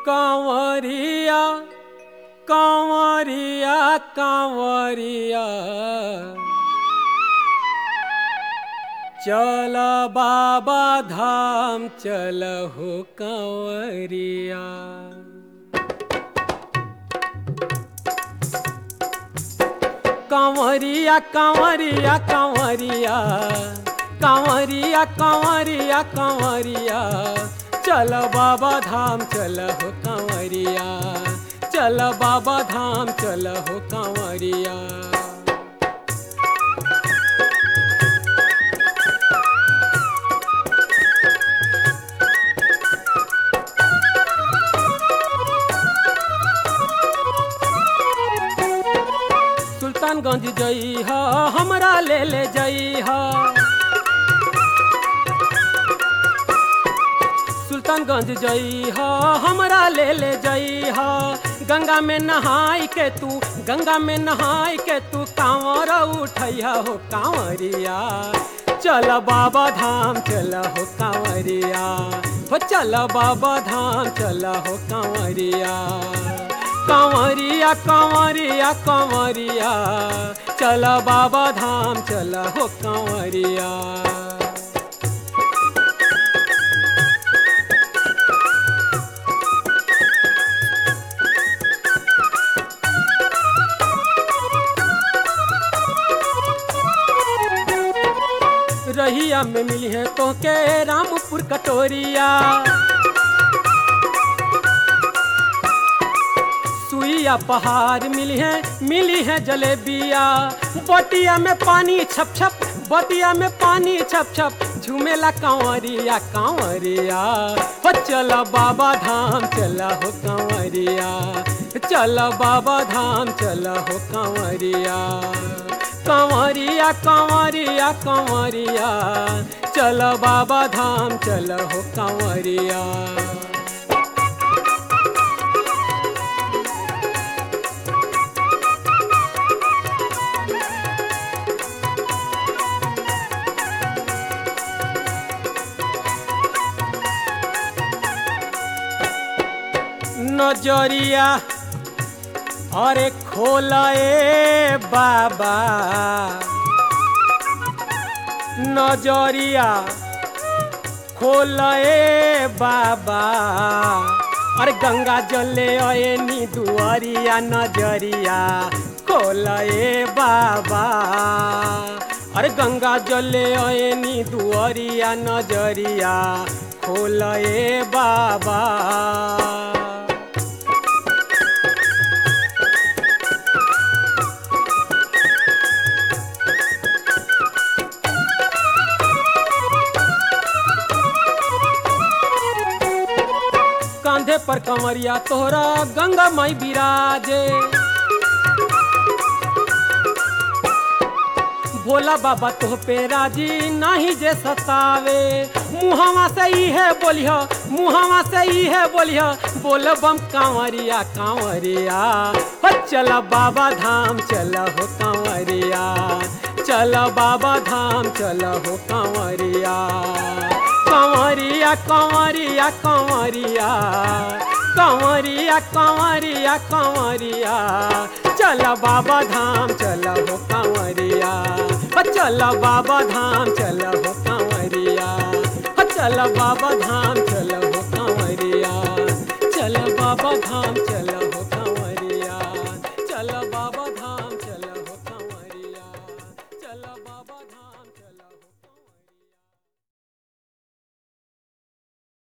कांवरिया कांवरिया कांवरिया चल बाबा धाम चल हो कांवरिया कांवरिया कांवरिया कांवरिया कांवरिया कांवरिया कांवरिया चल बाबा धाम चल हो कांवरिया चल बाबा धाम चल हो कांवरिया सुल्तानगंज जई ह हमरा ले ले जई ह सुल्तानगंज जई ह हमरा ले ले जई ह गंगा में नहाई के तू गंगा में नहाई के तू कांवर उठैया हो कांवरिया चल बाबा धाम चल हो कांवरिया हो चल बाबा धाम चल हो कांवरिया कांवरिया कांवरिया कांवरिया चल बाबा धाम चल हो कांवरिया रहिया में मिली है तो के रामपुर कटोरिया सुइया पहाड़ मिली है मिली है जलेबिया बटिया में पानी छप छप बटिया में पानी छप छप झूमेला कांवरिया कांवरिया हो चल बाबा धाम चल हो कांवरिया चल बाबा धाम चल हो कांवरिया कांवरिया कांवरिया कांवरिया चल बाबा धाम चल हो कांवरिया नजरिया अरे खोलाए बाबा नजरिया खोलाए बाबा अरे गंगा जले अए नी दुआरिया नजरिया खोलाए बाबा अरे गंगा जले अए नी दुआरिया नजरिया खोलाए बाबा कांधे पर कंवरिया तोहरा गंगा माई बिराजे भोला बाबा तोह पे राजी नाही जे सतावे मुहावा से ही है बोलिह मुहावा से ही है बोलिह बोल बम कांवरिया कांवरिया हो चल बाबा धाम चल हो कांवरिया चल बाबा धाम चल हो कांवरिया कांवरिया कांवरिया कांवरिया कांवरिया कांवरिया कांवरिया चल बाबा धाम चल हो कांवरिया चल बाबा धाम चल हो कांवरिया